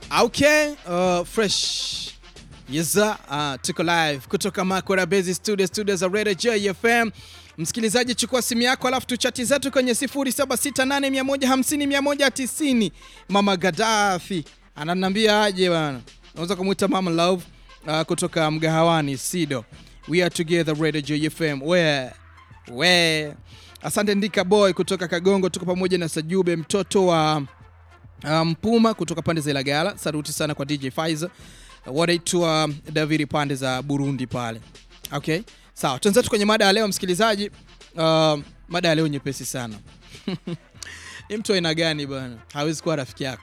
Okay, uh, fresh yeza uh, tuko live kutoka Makora Base Studio, studio za Radio JFM. Msikilizaji, chukua simu yako alafu tuchati zetu kwenye 0768150190. Mama Gaddafi ananiambia aje bana, naweza kumuita Mama Love uh, kutoka mgahawani Sido. We are together Radio JFM. We we, asante Ndika Boy kutoka Kagongo, tuko pamoja na Sajube mtoto wa Mpuma um, kutoka pande za Ilagala. Saluti sana kwa DJ Faiza wanaitwa uh, Daviri pande za Burundi pale. Okay, sawa, tuanze kwenye mada ya leo msikilizaji. Uh, mada ya leo nyepesi sana ni mtu aina gani bwana hawezi kuwa rafiki yako?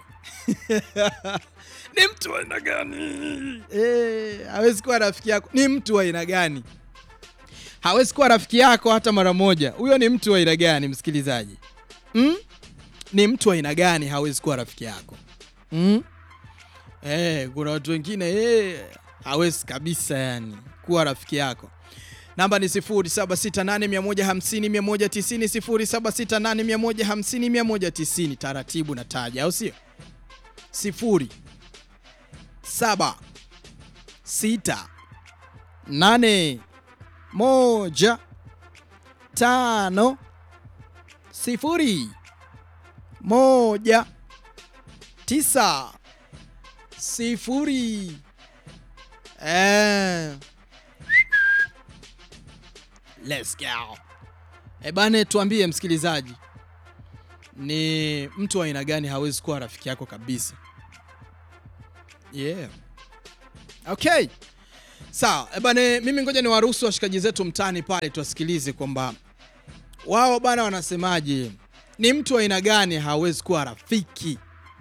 ni mtu aina gani eh, hawezi kuwa rafiki yako? Ni mtu aina gani hawezi kuwa rafiki yako hata mara moja? Huyo ni mtu aina gani msikilizaji? mm? ni mtu aina gani hawezi kuwa rafiki yako mm? Eh, kuna watu wengine eh, hawezi kabisa yani kuwa rafiki yako. Namba ni 0768150190, 0768150190. Taratibu na taja, au sio? sifuri saba sita nane moja tano sifuri moja tisa sifuri. Eh. Let's go. E bane, tuambie msikilizaji, ni mtu wa aina gani hawezi kuwa rafiki yako kabisa? Yeah. Okay. Sawa. E bane, mimi ngoja ni waruhusu washikaji zetu mtaani pale tuwasikilize kwamba wao bana wanasemaje ni mtu wa aina gani hawezi kuwa rafiki?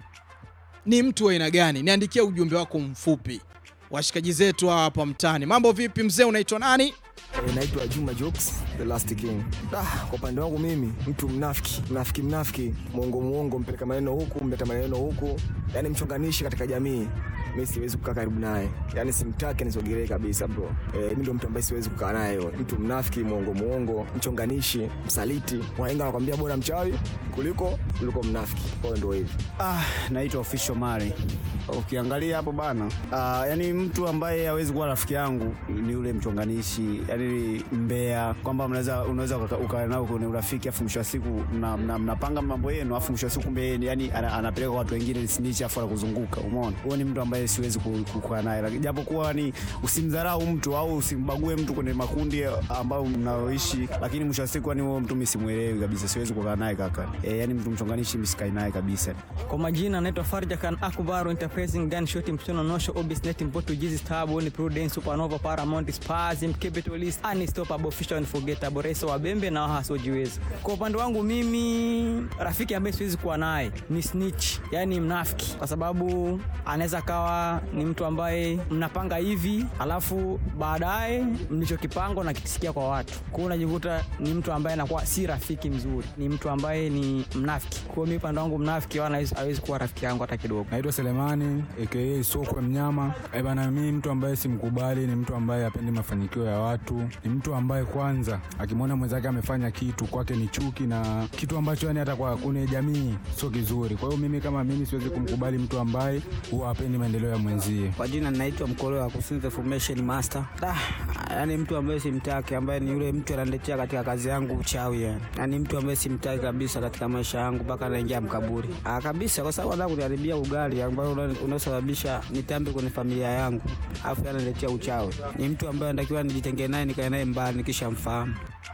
Ni mtu wa aina gani? Niandikia ujumbe wako mfupi. Washikaji zetu hapa mtaani, mambo vipi mzee, unaitwa nani? E, naitwa Juma Jokes, the last king. Ah, kwa upande wangu mimi mtu mnafiki, mnafiki, mnafiki, mwongo, mwongo, mpeleka maneno huku, mleta maneno huku, yani mchonganishi katika jamii mi siwezi kukaa karibu naye, yani simtaki nisogelee kabisa bro. E, mi ndio mtu ambaye siwezi kukaa naye, mtu mnafiki, mwongo mwongo, mchonganishi, msaliti. Wahenga wanakwambia bora mchawi kuliko kuliko mnafiki. Kwa hiyo ndio hivi. Ah, naitwa Official Mari. Ukiangalia hapo bana, ah, yani mtu ambaye hawezi kuwa rafiki yangu ni yule mchonganishi, yani mbea, kwamba mnaweza unaweza ukawa nao kwenye urafiki afu mwisho wa siku mnapanga mna, mna mambo yenu afu mwisho wa siku kumbe yani anapeleka watu wengine snitch afu anakuzunguka. Umeona, huyo ni mtu ambaye siwezi kukaa naye, japo kuwa ni usimdharau mtu au usimbague mtu kwenye makundi ambayo mnaoishi, lakini mwisho wa siku yani huyo mtu mimi simuelewi kabisa, siwezi kukaa naye kaka. E, yani mtu mchonganishi mimi sikai naye kabisa. Kwa majina naitwa Farja Khan Akbar Enterprising Dan Shoti Mtono Nosho Obis Net Portuguese Stable Prudence Supernova Paramount Spazim Capitalist Unstoppable Official Unforgettable Reso Wabembe na wasiojiweza. Kwa upande wangu mimi rafiki ambaye siwezi kuwa naye ni snitch, yani mnafiki, kwa sababu anaweza kawa ni mtu ambaye mnapanga hivi alafu baadaye mlichokipanga nakisikia kwa watu, kwa hiyo unajikuta ni mtu ambaye anakuwa si rafiki mzuri, ni mtu ambaye ni mnafiki. Kwa hiyo mimi upande wangu mnafiki wala hawezi kuwa rafiki yangu hata kidogo. Naitwa Selemani aka Sokwe Mnyama. Eh bana, mimi mtu ambaye simkubali ni mtu ambaye hapendi mafanikio ya watu, ni mtu ambaye kwanza akimwona mwenzake amefanya kitu kwake ni chuki na kitu ambacho yani hata kwa kune jamii sio kizuri. Kwa hiyo mimi kama mimi siwezi kumkubali mtu ambaye huwa hapendi maendeleo ya mwenzie. Kwa jina ninaitwa Mkolo wa Kusinza Formation Master. Ah, yani mtu ambaye simtaki, ambaye ni yule mtu ananiletea katika kazi yangu uchawi yani. Yani mtu ambaye simtaki kabisa katika maisha yangu mpaka naingia mkaburi. Ah, kabisa kwa sababu anataka kuniharibia ugali ambao unaosababisha nitambe kwenye familia yangu. Alafu ananiletea uchawi. Ni mtu ambaye anatakiwa nijitenge naye nikae naye mbali nikishamfahamu.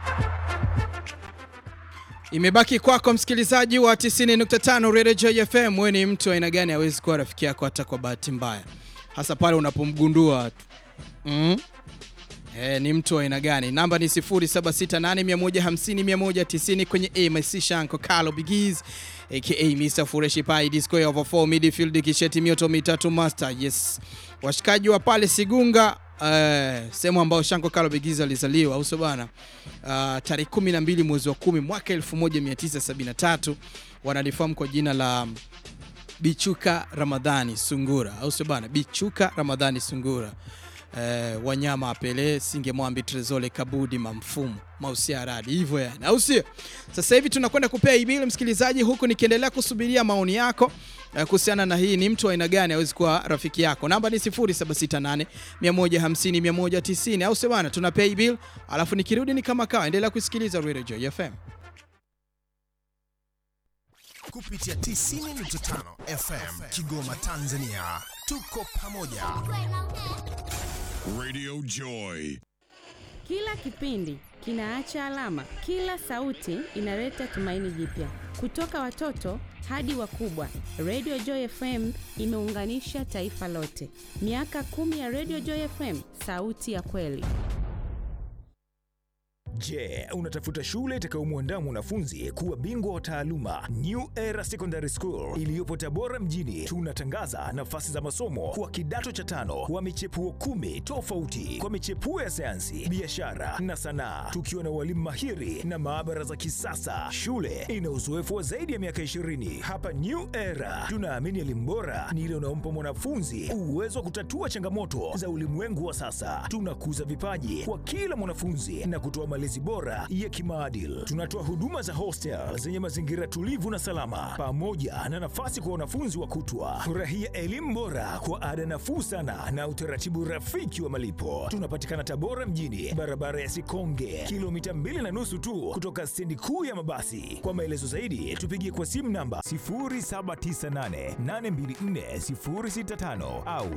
Imebaki kwako msikilizaji wa 90.5 Radio JFM. Wewe ni mtu aina gani hawezi kuwa rafiki yako hata kwa bahati mbaya, hasa pale unapomgundua tu mm? E, ni mtu aina gani? Namba ni 0768150190 kwenye AMC Shanko Carlo Bigiz aka Mr Fureshi Pai Disco over 4 midfield kisheti mioto mitatu master. Yes, washikaji wa pale Sigunga Uh, sehemu ambayo Shanko Carlo Bigiz alizaliwa au sio bana? Uh, tarehe 12 mwezi wa 10 mwaka 1973 wanalifahamu kwa jina la Bichuka Ramadhani Sungura au sio bana? Bichuka Ramadhani Sungura. eh, wanyama apele singemwambi trezole kabudi mamfumu mausiaradi hivyo yani au sio sasa hivi tunakwenda kupea ibili msikilizaji huku nikiendelea kusubiria maoni yako eh, kuhusiana na hii ni mtu wa aina gani awezi kuwa rafiki yako namba ni 0768 150 190 au sio bana tunapea ibil alafu nikirudi ni kama kawa endelea kusikiliza Radio Joy FM kupitia 90.5 FM Kigoma, Tanzania. Tuko pamoja. Radio Joy. Kila kipindi kinaacha alama, kila sauti inaleta tumaini jipya. Kutoka watoto hadi wakubwa, Radio Joy FM imeunganisha taifa lote. Miaka kumi ya Radio Joy FM, sauti ya kweli. Je, unatafuta shule itakayomwandaa mwanafunzi kuwa bingwa wa taaluma? New Era Secondary School iliyopo Tabora mjini, tunatangaza nafasi za masomo kwa kidato cha tano wa michepuo kumi tofauti kwa michepuo ya sayansi, biashara na sanaa, tukiwa na walimu mahiri na maabara za kisasa. Shule ina uzoefu wa zaidi ya miaka 20. Hapa New Era tunaamini elimu bora ni ile unaompa mwanafunzi uwezo wa kutatua changamoto za ulimwengu wa sasa. Tunakuza vipaji kwa kila mwanafunzi na kutoa malezi bora ya kimaadili. Tunatoa huduma za hostel zenye mazingira tulivu na salama, pamoja na nafasi kwa wanafunzi wa kutwa. Furahia elimu bora kwa ada nafuu sana na utaratibu rafiki wa malipo. Tunapatikana Tabora mjini, barabara ya Sikonge, kilomita mbili na nusu tu kutoka stendi kuu ya mabasi. Kwa maelezo zaidi, tupigie kwa simu namba 0798824065 au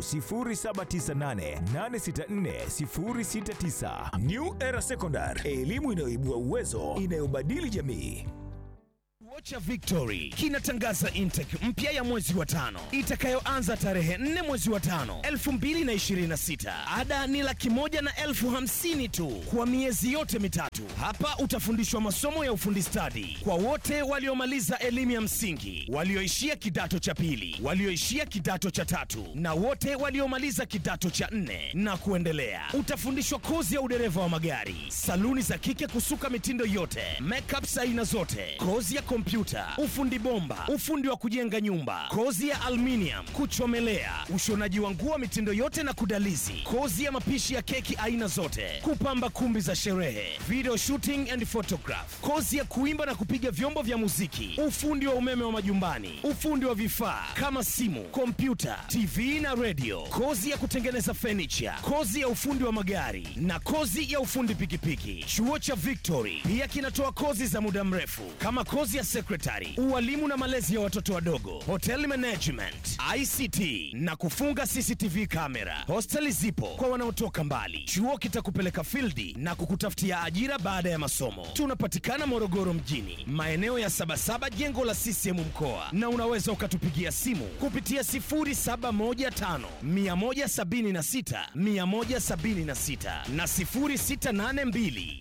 0798864069. New Era Secondary, elimu inayoibua uwezo, inayobadili jamii. Vocha Victory kinatangaza intake mpya ya mwezi wa tano itakayoanza tarehe 4 mwezi wa tano 2026. Ada ni laki moja na elfu hamsini tu kwa miezi yote mitatu. Hapa utafundishwa masomo ya ufundi stadi kwa wote waliomaliza elimu ya msingi, walioishia kidato cha pili, walioishia kidato cha tatu na wote waliomaliza kidato cha nne na kuendelea. Utafundishwa kozi ya udereva wa magari, saluni za kike kusuka mitindo yote, makeups aina zote, kozi ya kompyuta, ufundi bomba, ufundi wa kujenga nyumba, kozi ya aluminium, kuchomelea, ushonaji wa nguo mitindo yote na kudalizi, kozi ya mapishi ya keki aina zote, kupamba kumbi za sherehe, video shooting and photograph, kozi ya kuimba na kupiga vyombo vya muziki, ufundi wa umeme wa majumbani, ufundi wa vifaa kama simu, kompyuta, TV na radio, kozi ya kutengeneza furniture, kozi ya ufundi wa magari na kozi ya ufundi pikipiki. Chuo cha Victory pia kinatoa kozi za muda mrefu kama kozi ya secretary, ualimu na malezi ya watoto wadogo, hotel management, ICT na kufunga CCTV kamera. Hosteli zipo kwa wanaotoka mbali. Chuo kitakupeleka fildi na kukutafutia ajira baada ya masomo. Tunapatikana Morogoro mjini, maeneo ya Sabasaba, jengo la CCM mkoa, na unaweza ukatupigia simu kupitia 0715 176 176 na 0682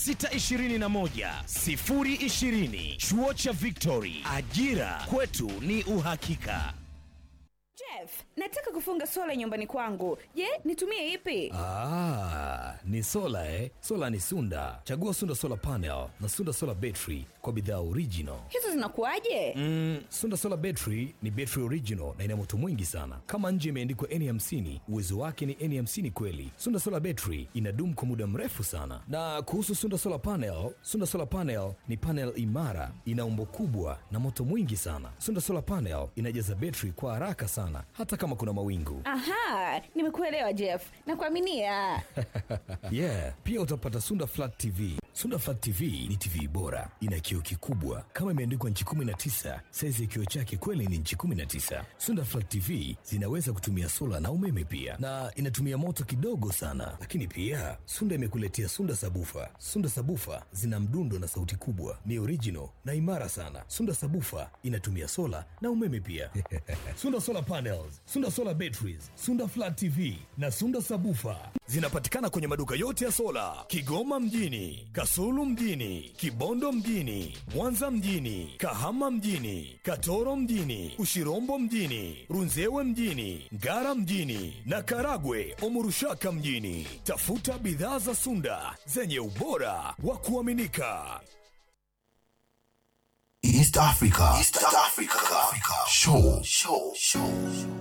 621 020. Chuo cha Victory, ajira kwetu ni uhakika. Jeff, nataka kufunga sola nyumbani kwangu. Je, nitumie ipi? Ah, ni sola eh? Sola ni Sunda. Chagua Sunda Solar Panel na Sunda Solar Battery kwa bidhaa original. Hizo zinakuwaje? Mm, Sunda Solar Battery ni battery original na ina moto mwingi sana. Kama nje imeandikwa N50, uwezo wake ni N50 kweli. Sunda Solar Battery inadumu kwa muda mrefu sana. Na kuhusu Sunda Solar Panel, Sunda Solar Panel ni panel imara, ina umbo kubwa na moto mwingi sana. Sunda Solar Panel inajaza battery kwa haraka sana hata kama kuna mawingu. Aha, nimekuelewa Jeff. Nakuaminia. yeah, pia utapata Sunda Flat TV. Sunda Flat TV ni TV bora, ina kioo kikubwa kama imeandikwa nchi 19. Saizi ya kioo chake kweli ni nchi 19. Sunda Flat TV zinaweza kutumia sola na umeme pia, na inatumia moto kidogo sana. Lakini pia Sunda imekuletea Sunda Sabufa. Sunda Sabufa zina mdundo na sauti kubwa, ni original na imara sana. Sunda Sabufa inatumia sola na umeme pia. Sunda Solar Panels, Sunda Solar Batteries, Sunda Flat TV na Sunda Sabufa zinapatikana kwenye maduka yote ya sola Kigoma mjini, Kasulu mjini, Kibondo mjini, Mwanza mjini, Kahama mjini, Katoro mjini, Ushirombo mjini, Runzewe mjini, Ngara mjini na Karagwe Omurushaka mjini. Tafuta bidhaa za Sunda zenye ubora wa kuaminika. East Africa. East Africa. Show. Show. Show.